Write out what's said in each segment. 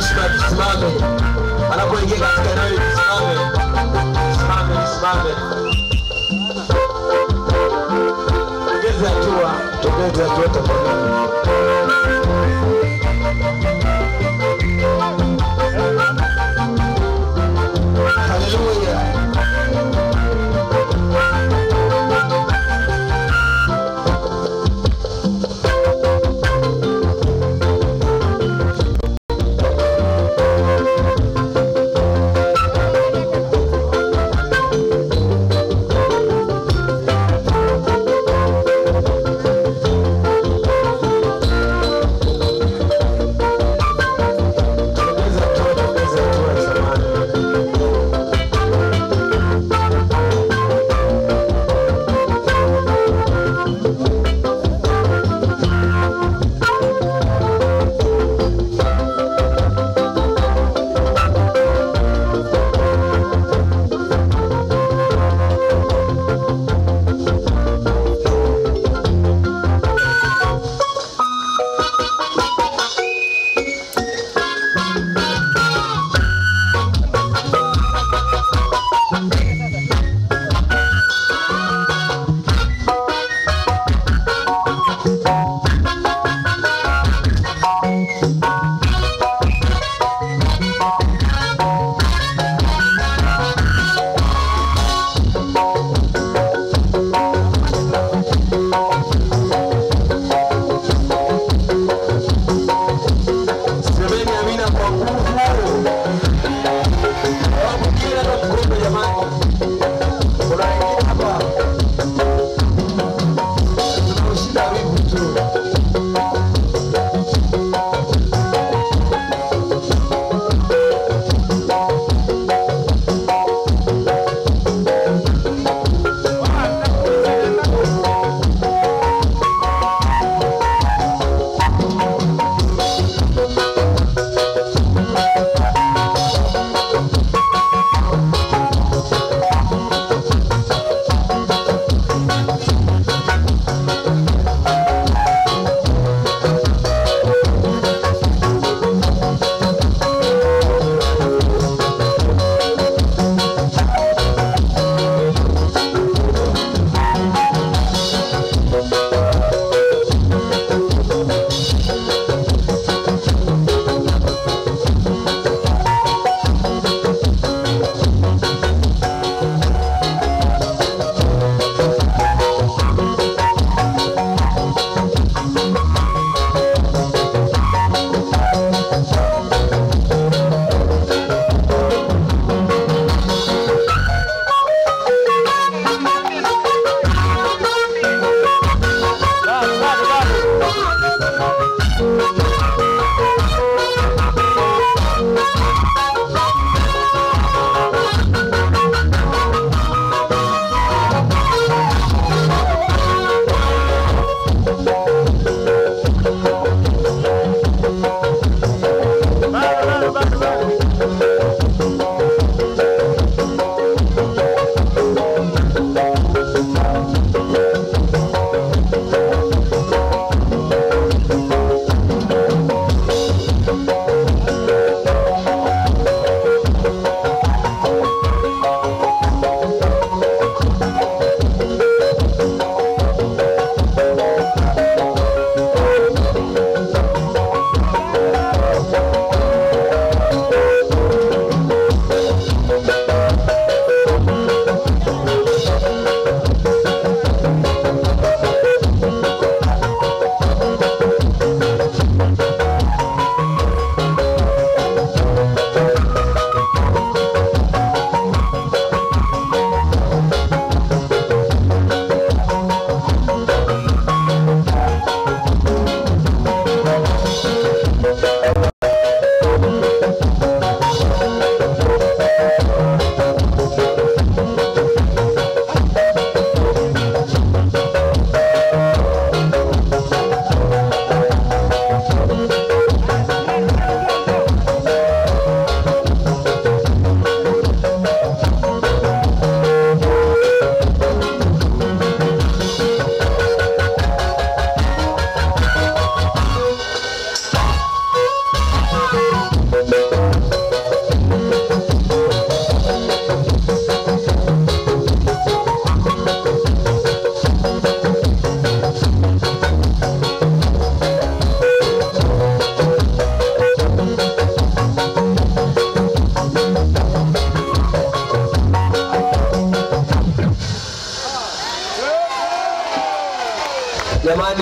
heshima tusimame. Anapoingia katika eneo hili tusimame. Tusimame, tusimame. Tugeze hatua, tugeze hatua tafadhali. Haleluya.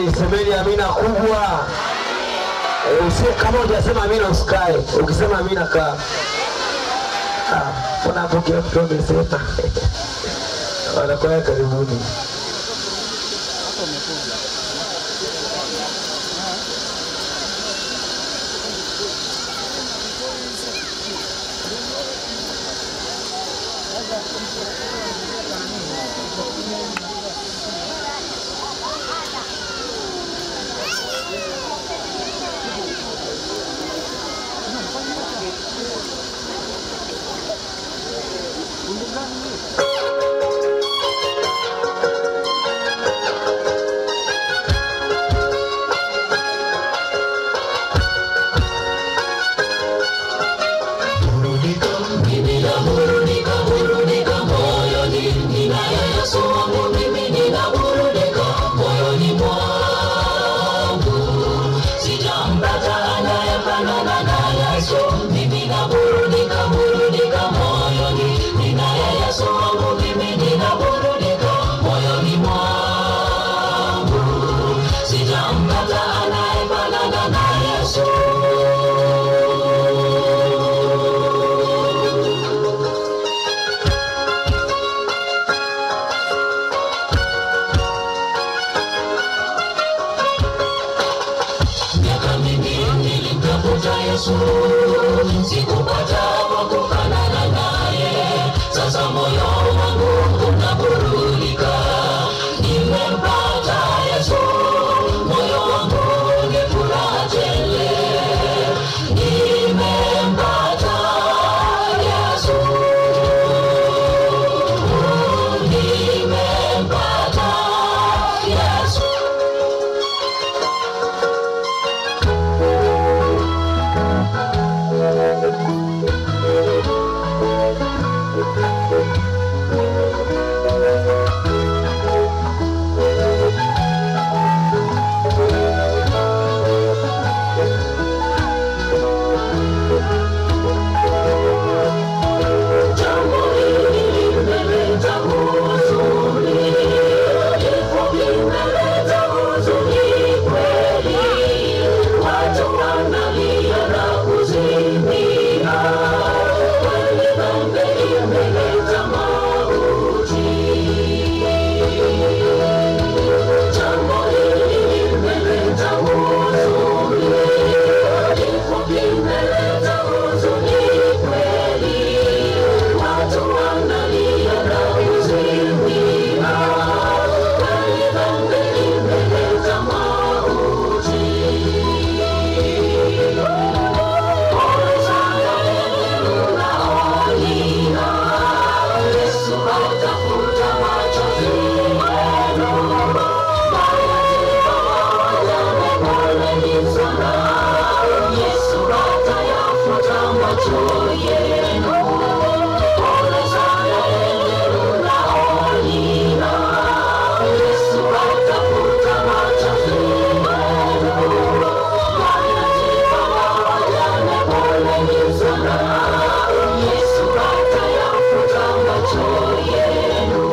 Jamani, semeni amina kubwa. Eh, usi- Kama hujasema amina usikae, ukisema amina kaa. Ah, Mbona hapo kila mtu amesema? Wanakwaya karibuni. Sijampata anayefanana na Yesu. miaka mingi nilimtafuta Yesu, sikupata wa kufanana naye. Sasa moyo wangu unaburudika, nimempata Yesu, moyo wangu ni furaha tele. Nimempata Yesu, nimempata Yesu. Jambo hili limeleta huzuni, kifo kimeleta huzuni kweli. Watu wanalia na kuzimia, kweli dhambi imeleta mauti. Jambo hili limeleta huzuni, kifo kimeleta huzuni kweli. Watu wanalia na kuzimia, kweli dhambi imeleta mauti. Pole sana wewe unaolia, Yesu atafuta machozi yenu. Mayatima wajane, poleni sana, Yesu atayafuta macho yenu. Pole sana wewe unaolia, Yesu atafuta machozi yenu. Mayatima wajane, poleni sana, Yesu atayafuta macho yenu.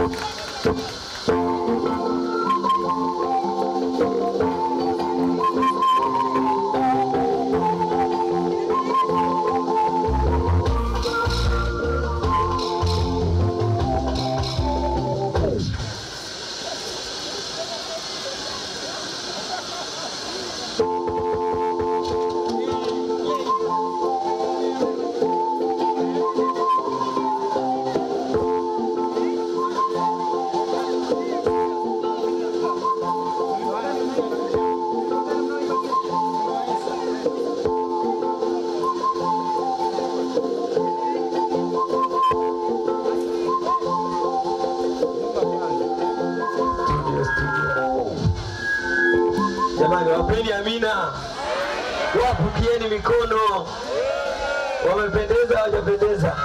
Studio, studio. Jamani, wapeni amina, wapukieni mikono. Wamependeza, hawajapendeza?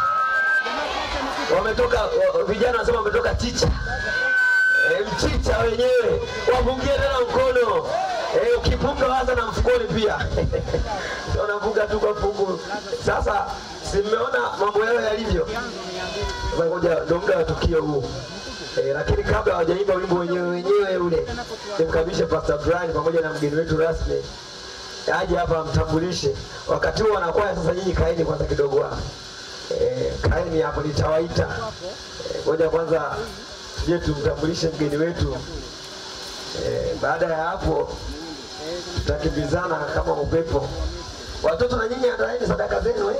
Wametoka wa- vijana wanasema wametoka chicha e, mchicha wenyewe, wapungie tena mkono e, ukipunga waza na mfukoni pia unapunga tu kwa fungu. Sasa si mmeona mambo yao yalivyo? Sasa ngoja, ndo muda wa tukio huu e, lakini kabla hawajaimba wimbo wenyewe wenyewe ule, nimkabishe Pastor Brian pamoja na mgeni wetu rasmi aje hapa amtambulishe. Wakati huo wanakwaya sasa, nyinyi kaeni kwanza kidogo hapa e, kaeni hapo, nitawaita Eh, ngoja kwanza tuje tumtambulishe mgeni wetu e, baada ya hapo tutakimbizana kama upepo. Watoto na nyinyi andaeni sadaka zenu eh?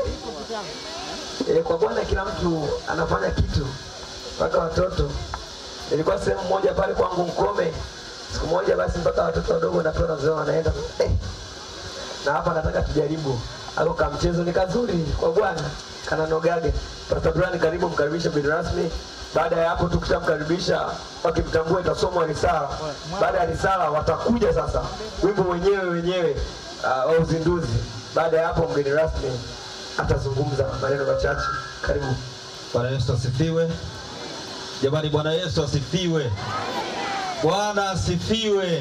E, kwa Bwana kila mtu anafanya kitu mpaka watoto. Nilikuwa sehemu moja pale kwangu Mkome siku moja, basi mpaka watoto wadogo napewa nazoea wanaenda eh. Na hapa nataka tujaribu ako ka mchezo ni kazuri kwa Bwana kananogage. Pastor Brian, karibu mkaribishe mgeni rasmi. Baada ya hapo tukishamkaribisha, wakimtambua itasomwa risala. Baada ya risala watakuja sasa wimbo wenyewe wenyewe uh, wa uzinduzi. Baada ya hapo mgeni rasmi atazungumza maneno machache. Karibu. Bwana Yesu asifiwe. Jamani, Bwana Yesu asifiwe. Bwana asifiwe.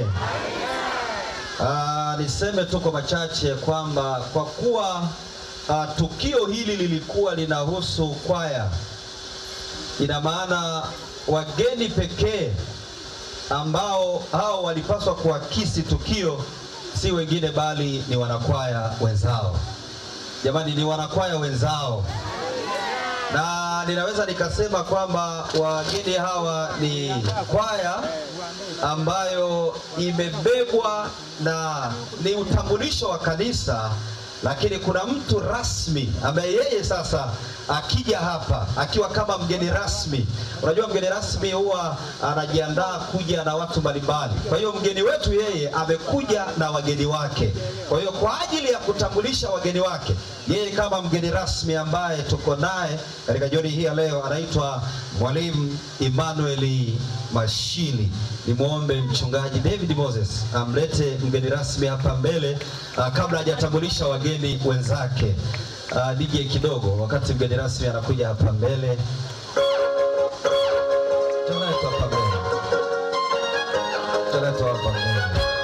Ah, niseme tu kwa machache kwamba kwa kuwa ah, tukio hili lilikuwa linahusu kwaya, ina maana wageni pekee ambao hao walipaswa kuakisi tukio si wengine bali ni wanakwaya wenzao. Jamani, ni wanakwaya wenzao na ninaweza nikasema kwamba wageni hawa ni kwaya ambayo imebebwa na ni utambulisho wa kanisa, lakini kuna mtu rasmi ambaye yeye sasa akija hapa akiwa kama mgeni rasmi. Unajua mgeni rasmi huwa anajiandaa kuja na watu mbalimbali. Kwa hiyo mgeni wetu yeye amekuja na wageni wake. Kwa hiyo kwa ajili ya kutambulisha wageni wake, yeye kama mgeni rasmi ambaye tuko naye katika jioni hii ya leo anaitwa Mwalimu Emmanuel Mashili. Nimwombe mchungaji David Moses amlete mgeni rasmi hapa mbele uh, kabla hajatambulisha wageni wenzake. Uh, DJ kidogo, wakati mgeni rasmi anakuja hapa mbele. Tunaitwa hapa mbele. Tunaitwa hapa mbele.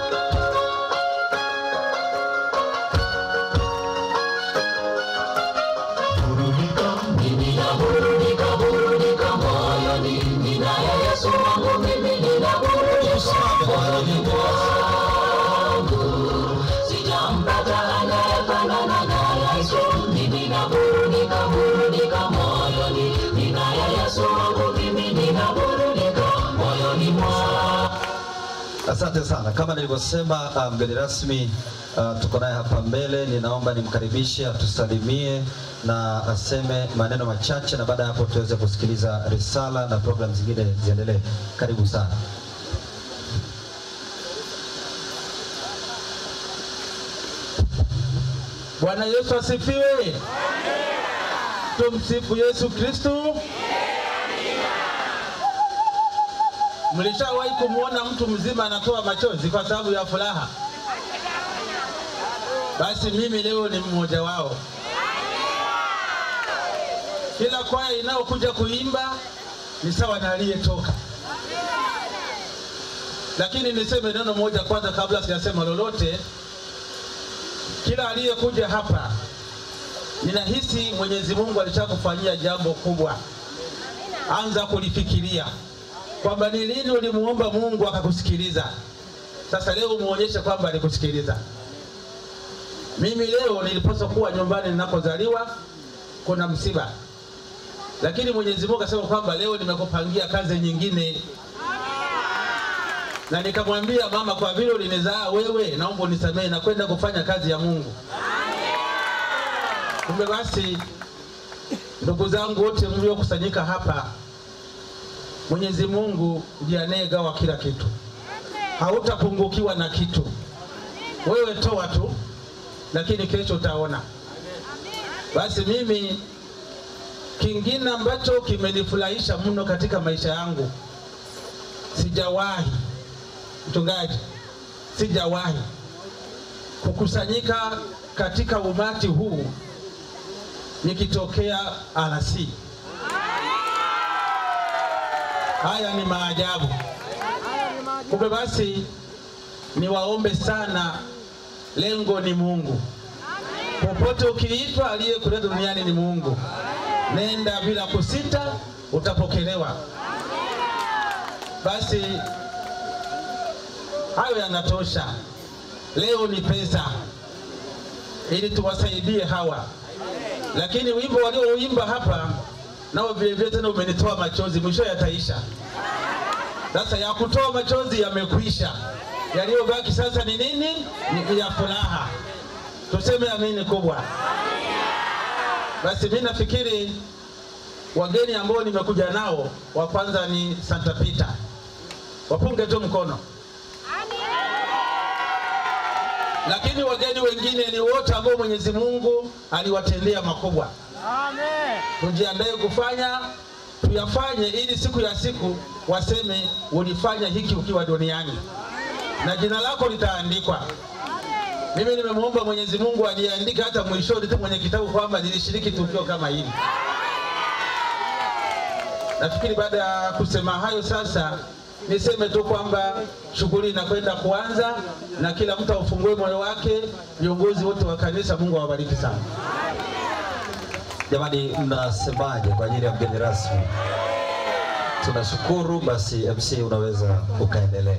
Burudika, mimi naburudika, burudika moyoni, ninaye Yesu wangu, mimi ninaburudika moyoni mwangu. Sijampata anayefanana na Yesu, mimi naburudika, burudika moyoni, ninaye Yesu wangu, mimi ninaburudika moyoni mwangu. Asante sana. Kama nilivyosema, uh, mgeni rasmi uh, tuko naye hapa mbele. Ninaomba nimkaribishe atusalimie na aseme maneno machache, na baada ya hapo tuweze kusikiliza risala na programu zingine ziendelee. Karibu sana. Bwana Yesu asifiwe. Tumsifu Yesu Kristu. Mlishawahi kumwona mtu mzima anatoa machozi kwa sababu ya furaha? Basi mimi leo ni mmoja wao. Kila kwaya inayokuja kuimba ni sawa na aliyetoka. Lakini niseme neno moja kwanza kabla sijasema lolote. Kila aliyekuja hapa ninahisi Mwenyezi Mungu alishakufanyia jambo kubwa. Anza kulifikiria. kwamba ni lini ulimuomba Mungu akakusikiliza. Sasa leo umuonyeshe kwamba alikusikiliza. Mimi leo nilipaswa kuwa nyumbani ninakozaliwa, kuna msiba, lakini Mwenyezi Mungu akasema kwamba leo nimekupangia kazi nyingine, na nikamwambia mama, kwa vile ulinizaa wewe, naomba unisamehe na kwenda kufanya kazi ya Mungu. Kumbe basi, ndugu zangu wote mliokusanyika hapa, Mwenyezi Mungu ndiye anayegawa kila kitu, hautapungukiwa na kitu. Wewe toa tu, lakini kesho utaona. Basi mimi kingine ambacho kimenifurahisha mno katika maisha yangu, sijawahi mchungaji, sijawahi kukusanyika katika umati huu nikitokea RC. Haya ni maajabu. Kumbe basi niwaombe sana, lengo ni Mungu. Popote ukiitwa, aliyekuleta duniani ni Mungu. Nenda bila kusita, utapokelewa. Basi hayo yanatosha. Leo ni pesa, ili tuwasaidie hawa, lakini wimbo waliouimba hapa nao vile vile tena umenitoa machozi, mwisho yataisha. Sasa ya kutoa machozi yamekwisha, yaliyobaki sasa ni nini? Ni ya furaha. Tuseme amini kubwa. Basi mimi nafikiri wageni ambao nimekuja nao, wa kwanza ni Santa Peter, wapunge tu mkono. Lakini wageni wengine ni wote ambao Mwenyezi Mungu aliwatendea makubwa. Tujiandae kufanya tuyafanye, ili siku ya siku waseme ulifanya hiki ukiwa duniani na jina lako litaandikwa. Mimi nimemwomba Mwenyezi Mungu aliandike hata mwishoni tu mwenye kitabu kwamba nilishiriki tukio kama hili. Nafikiri baada ya kusema hayo sasa niseme tu kwamba shughuli inakwenda kuanza na kila mtu aufungue moyo wake. Viongozi wote wa kanisa, Mungu awabariki sana. Jamani, mnasemaje kwa ajili ya mgeni rasmi? Tunashukuru. Basi MC, unaweza ukaendelea.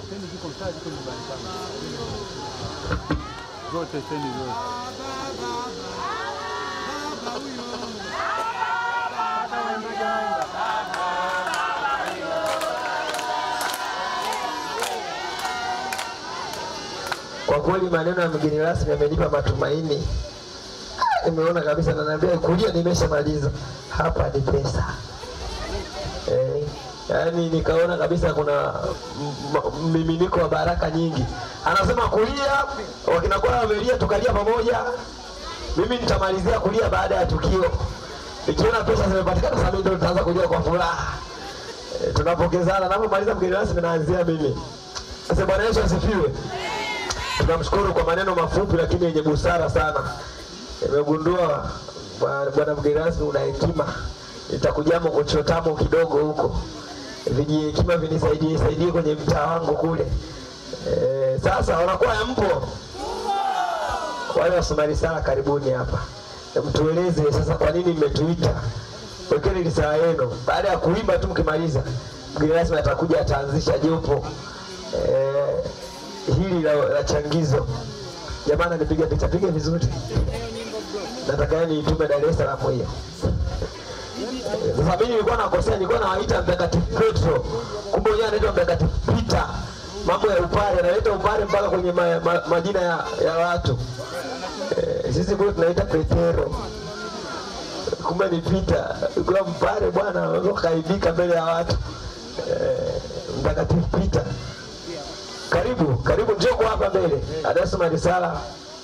Kwa kweli maneno ya mgeni rasmi yamenipa matumaini. Ah, Nimeona kabisa, nanaambia kulia nimeshamaliza, hapa ni pesa eh, yaani nikaona kabisa kuna m- m- mmiminiko wa baraka nyingi. Anasema kulia, wakina kwa wamelia, tukalia pamoja. Mimi nitamalizia kulia baada ya tukio, nikiona pesa zimepatikana, sasa mimi ndo nitaanza kulia kwa furaha. Eh, tunapokezana, napomaliza mgeni rasmi naanzia mimi. Sasa Bwana Yesu asifiwe. Tunamshukuru kwa maneno mafupi lakini yenye busara sana. Nimegundua bwana bwana mgeni rasmi una hekima, nitakujamo kuchotamo kidogo huko, viji hekima vinisaidie saidie kwenye mtaa wangu kule. E, sasa wanakuwa mpo wale wasomali sala, karibuni hapa, mtueleze sasa kwa nini mmetuita. Wekeni risaa yenu. Baada ya kuimba tu, mkimaliza mgeni rasmi atakuja ataanzisha jopo eh, hili la, la changizo. Jamani, nipiga picha piga vizuri, nataka yani itume Dar es Salaam hiyo. Eh, Sasa mimi nilikuwa nakosea, nilikuwa nawaita mtakatifu Petro, kumbe yeye anaitwa mtakatifu Peter. Mambo ya upare, analeta upare mpaka kwenye ma, ma, majina ya, ya watu eh, sisi kule tunaita Petero, kumbe ni Peter. Kwa mpare bwana, unaweza ukaibika mbele ya watu eh, mtakatifu Peter. Karibu, karibu, njoo kwa hapa mbele. Anasoma risala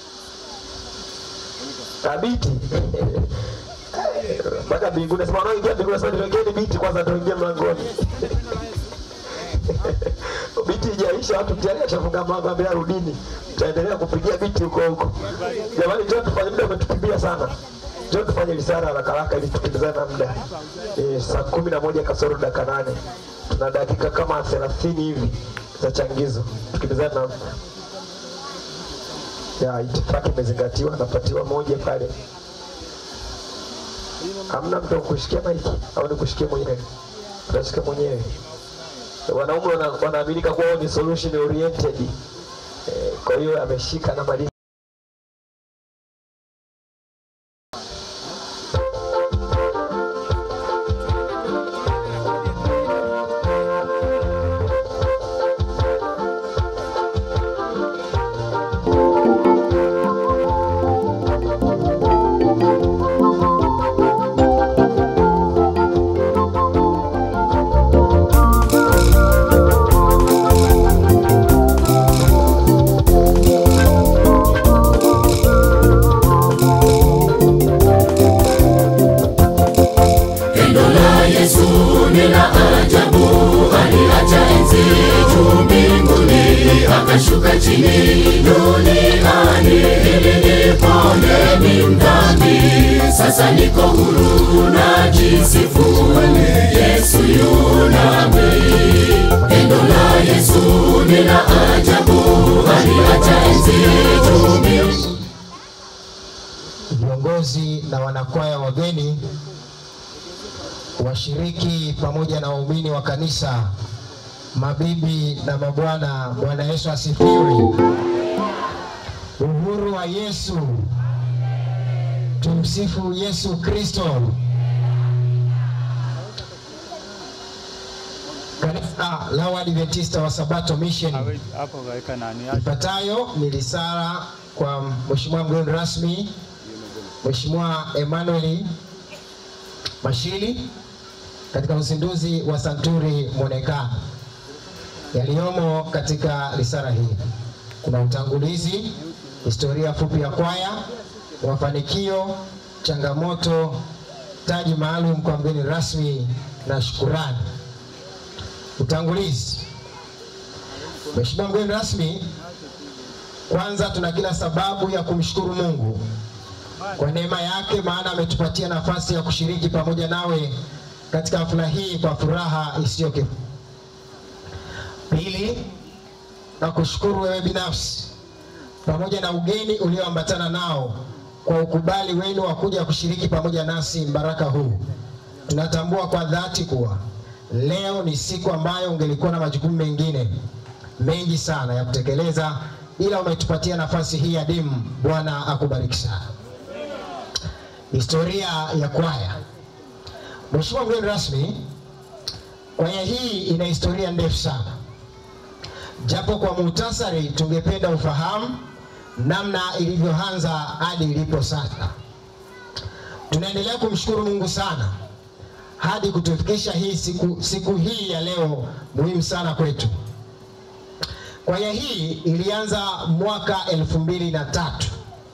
thabiti mpaka mbinguni. Sema wanaoingia mbinguni, sema niwekeni biti kwanza, tuingie mlangoni. biti ijaisha, watu tayari ashafunga mlango, ambia rudini, tutaendelea kupigia biti huko huko. Jamani, njoo tufanye, muda umetukimbia sana. Njoo tufanye risala haraka haraka ili tukimbizane na muda. Eh, saa kumi na moja kasoro dakika nane tuna dakika kama thelathini hivi za changizo, tukimbizane na muda. Ya itifaki imezingatiwa, napatiwa moja pale. Hamna mtu wa kushikia maiki au nikushikie mwenyewe? Utashika mwenyewe. wanaume wana- wanaaminika kuwa wao ni solution oriented. Eh, Kwa hiyo ameshika na madini Pendo la Yesu ni la ajabu, aliacha enzi juu mbinguni, akashuka chini duniani ili nipone mimi mdhambi. Sasa niko huru na jisifu, Yesu yu nami. Pendo la Yesu ni la ajabu, aliacha enzi juu mbinguni. viongozi na wanakwaya wageni, washiriki pamoja na waumini wa kanisa, mabibi na mabwana, Bwana Yesu asifiwe. Uhuru wa Yesu, tumsifu Yesu Kristo. Kanisa la Waadventista wa Sabato Mission hapo kaweka nani Ifuatayo ni risala kwa Mheshimiwa mgeni rasmi Mheshimiwa Emmanuel Mashili katika uzinduzi wa santuri mwonekano. Yaliyomo katika risala hii kuna utangulizi, historia fupi ya kwaya, mafanikio, changamoto, taji maalum kwa mgeni rasmi na shukurani. Utangulizi. Mheshimiwa mgeni rasmi, kwanza tuna kila sababu ya kumshukuru Mungu kwa neema yake, maana ametupatia nafasi ya kushiriki pamoja nawe katika hafla hii kwa furaha isiyo kifani. Pili, na kushukuru wewe binafsi pamoja na ugeni ulioambatana nao kwa ukubali wenu wa kuja kushiriki pamoja nasi mbaraka huu. Tunatambua kwa dhati kuwa leo ni siku ambayo ungelikuwa na majukumu mengine mengi sana ya kutekeleza, ila umetupatia nafasi hii adimu. Bwana akubariki sana. Historia ya kwaya. Mheshimiwa mgeni rasmi, kwaya hii ina historia ndefu sana, japo kwa muhtasari tungependa ufahamu namna ilivyoanza hadi ilipo sasa. Tunaendelea kumshukuru Mungu sana hadi kutufikisha hii siku, siku hii ya leo muhimu sana kwetu. Kwaya hii ilianza mwaka elfu mbili na tatu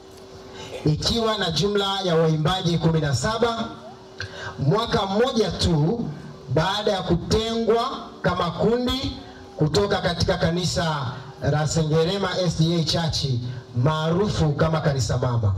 ikiwa na jumla ya waimbaji 17 mwaka mmoja tu baada ya kutengwa kama kundi kutoka katika kanisa la Sengerema SDA Church maarufu kama kanisa mama.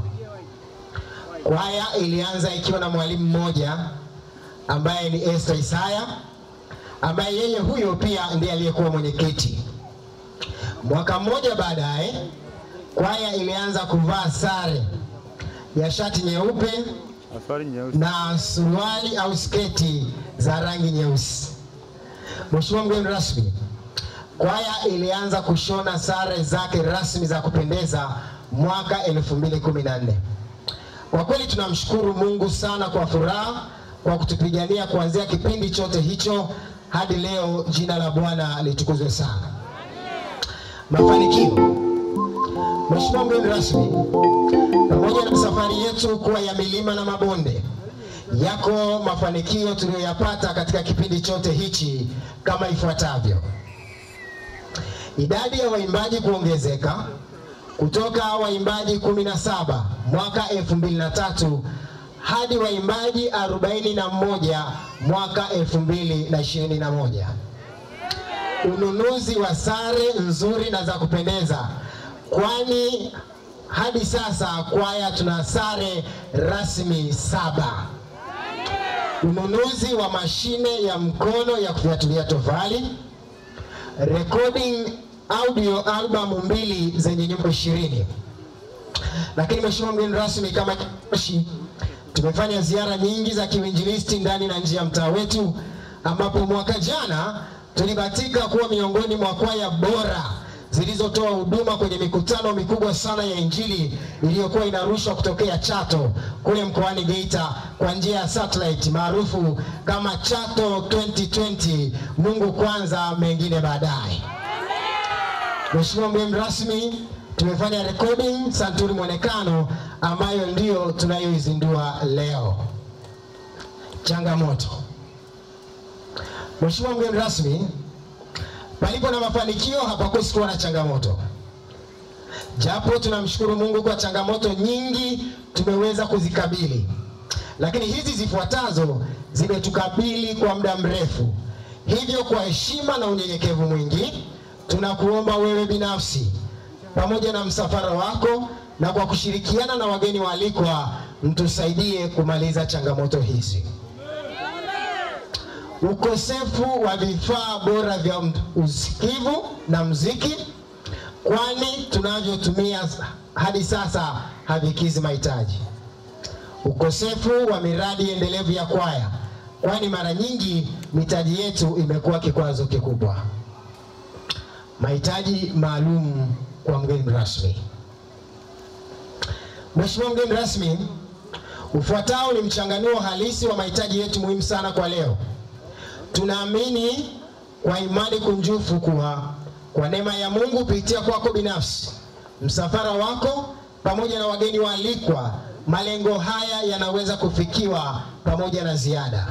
Kwaya ilianza ikiwa na mwalimu mmoja ambaye ni Esther Isaya ambaye yeye huyo pia ndiye aliyekuwa mwenyekiti. Mwaka mmoja baadaye kwaya ilianza kuvaa sare ya shati nyeupe Aswari nyeusi. na suruali au sketi za rangi nyeusi. Mheshimiwa mgeni rasmi, kwaya ilianza kushona sare zake rasmi za kupendeza mwaka 2014. Kwa kweli tunamshukuru Mungu sana kwa furaha kwa kutupigania kuanzia kipindi chote hicho hadi leo. Jina la Bwana litukuzwe sana. Mafanikio. Mheshimiwa mgeni rasmi, pamoja na safari yetu kuwa ya milima na mabonde, yako mafanikio tuliyoyapata katika kipindi chote hichi kama ifuatavyo: idadi ya waimbaji kuongezeka kutoka waimbaji 17 mwaka 2003 hadi waimbaji 41 mwaka 2021. Ununuzi wa sare nzuri na za kupendeza, kwani hadi sasa kwaya tuna sare rasmi saba. Ununuzi wa mashine ya mkono ya kufyatulia tofali, recording audio albamu mbili zenye nyimbo ishirini. Lakini mheshimiwa mgeni rasmi, kama kitoshi, tumefanya ziara nyingi za kiwinjilisti ndani na nje ya mtaa wetu, ambapo mwaka jana tulibahatika kuwa miongoni mwa kwaya bora zilizotoa huduma kwenye mikutano mikubwa sana ya Injili iliyokuwa inarushwa kutokea Chato kule mkoani Geita kwa njia ya satellite maarufu kama Chato 2020. Mungu kwanza, mengine baadaye. Mheshimiwa mgeni rasmi, tumefanya recording santuri mwonekano ambayo ndiyo tunayoizindua leo. Changamoto. Mheshimiwa mgeni rasmi, palipo na mafanikio hapakosi kuwa na changamoto. Japo tunamshukuru Mungu kwa changamoto nyingi tumeweza kuzikabili, lakini hizi zifuatazo zimetukabili kwa muda mrefu. Hivyo, kwa heshima na unyenyekevu mwingi, tunakuomba wewe binafsi pamoja na msafara wako na kwa kushirikiana na wageni waalikwa, mtusaidie kumaliza changamoto hizi ukosefu wa vifaa bora vya usikivu na mziki, kwani tunavyotumia hadi sasa havikizi mahitaji. Ukosefu wa miradi endelevu ya kwaya, kwani mara nyingi mitaji yetu imekuwa kikwazo kikubwa. Mahitaji maalum kwa mgeni rasmi. Mheshimiwa mgeni rasmi, ufuatao ni mchanganuo halisi wa mahitaji yetu muhimu sana kwa leo. Tunaamini kwa imani kunjufu kuwa kwa neema ya Mungu kupitia kwako binafsi, msafara wako pamoja na wageni waalikwa, malengo haya yanaweza kufikiwa pamoja na ziada.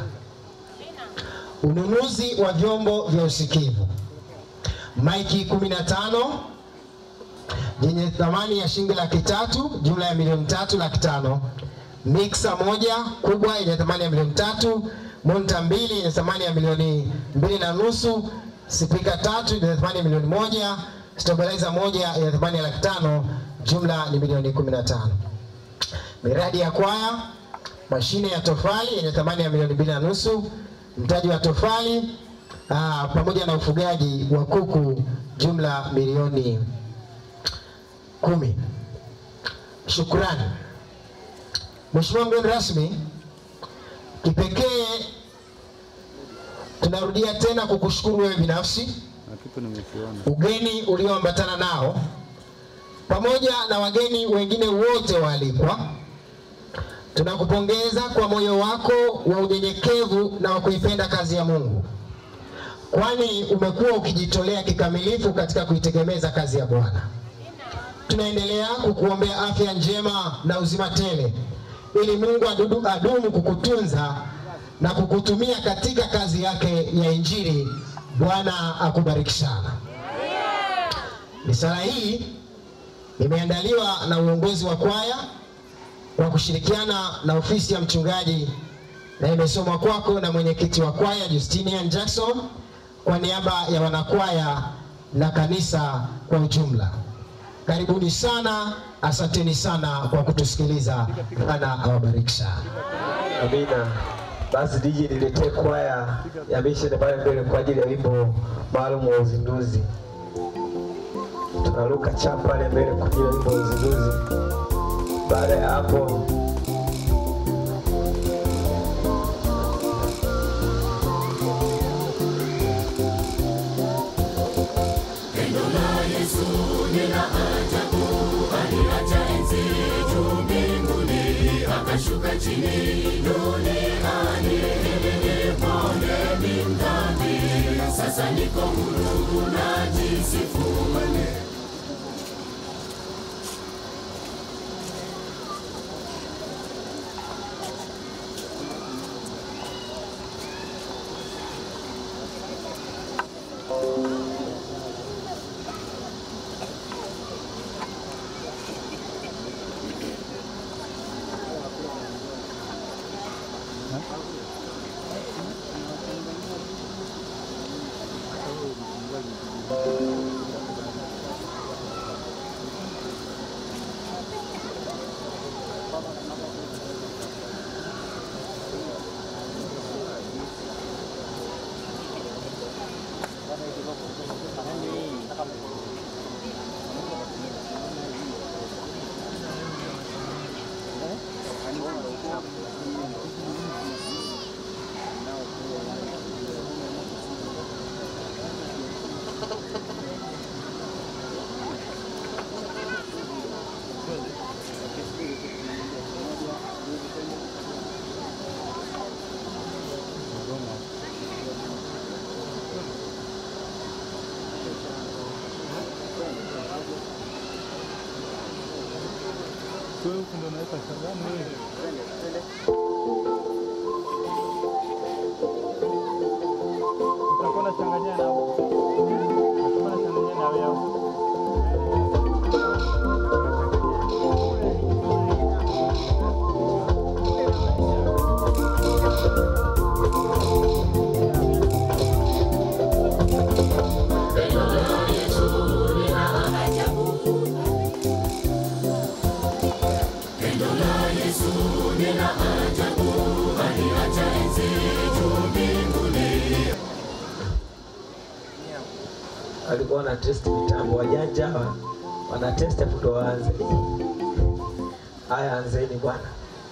Ununuzi wa vyombo vya usikivu, maiki 15 yenye thamani ya shilingi laki tatu, jumla ya milioni tatu laki tano. Miksa moja kubwa yenye thamani ya milioni tatu monta mbili yenye thamani ya milioni mbili na nusu, spika tatu yenye thamani ya milioni moja, stabilizer moja yenye thamani ya laki tano, jumla ni milioni kumi na tano. Miradi ya kwaya, mashine ya tofali yenye thamani ya milioni mbili na nusu, mtaji wa tofali aa, pamoja na ufugaji wa kuku, jumla milioni kumi. Shukrani. Mheshimiwa mgeni rasmi, kipekee tunarudia tena kukushukuru wewe binafsi, Na kitu nimekiona. ugeni ulioambatana nao, pamoja na wageni wengine wote waalikwa. Tunakupongeza kwa moyo wako wa unyenyekevu na wa kuipenda kazi ya Mungu, kwani umekuwa ukijitolea kikamilifu katika kuitegemeza kazi ya Bwana. Tunaendelea kukuombea afya njema na uzima tele ili Mungu adudu, adumu kukutunza na kukutumia katika kazi yake ya Injili. Bwana akubariki sana. Risala hii imeandaliwa na uongozi wa kwaya kwa kushirikiana na ofisi ya mchungaji na imesomwa kwako na mwenyekiti wa kwaya Justinian Jackson kwa niaba ya wanakwaya na kanisa kwa ujumla. Karibuni sana, asanteni sana kwa kutusikiliza. Bwana awabariki sana. Amina. Basi DJ niletee kwaya ya mission pale mbele kwa ajili ya wimbo maalum wa uzinduzi. Tunaruka chapa pale mbele kwa ajili ya wimbo wa uzinduzi. Baada ya hapo Wewe huku ndio unaweka sabani wewe. Utakuwa unachanganya na utakuwa unachanganya na wewe. walikuwa wana test mitambo, wajanja hawa wana test hapo ndo waanze. Haya, anzeni bwana.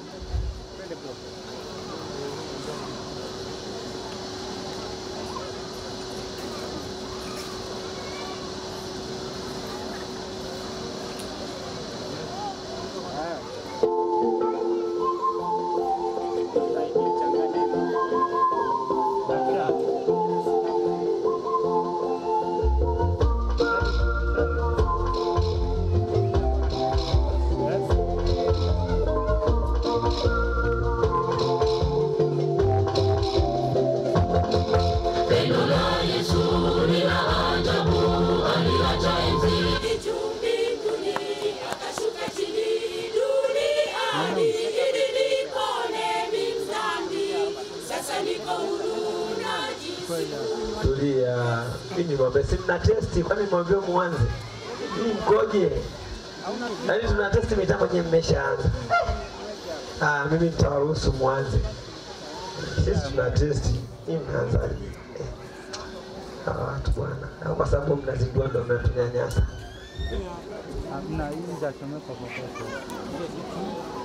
Juu mbinguni akashuka chini duniani ili nipone mimi dhambi. Sasa niko huru najisifu. Tulia, mimi mwambie, si mna testi? Kwani mwambie muanze? Mimi mkoje? Yaani tuna testi mitambo nyewe mmeshaanza. Ah, mimi nitawaruhusu muanze. Sisi tuna testi, mimi mnaanzaje? Eh, Hawa watu bwana, au kwa sababu mnazindua ndo mnatunyanyasa. Hamna hii za chomeka popote.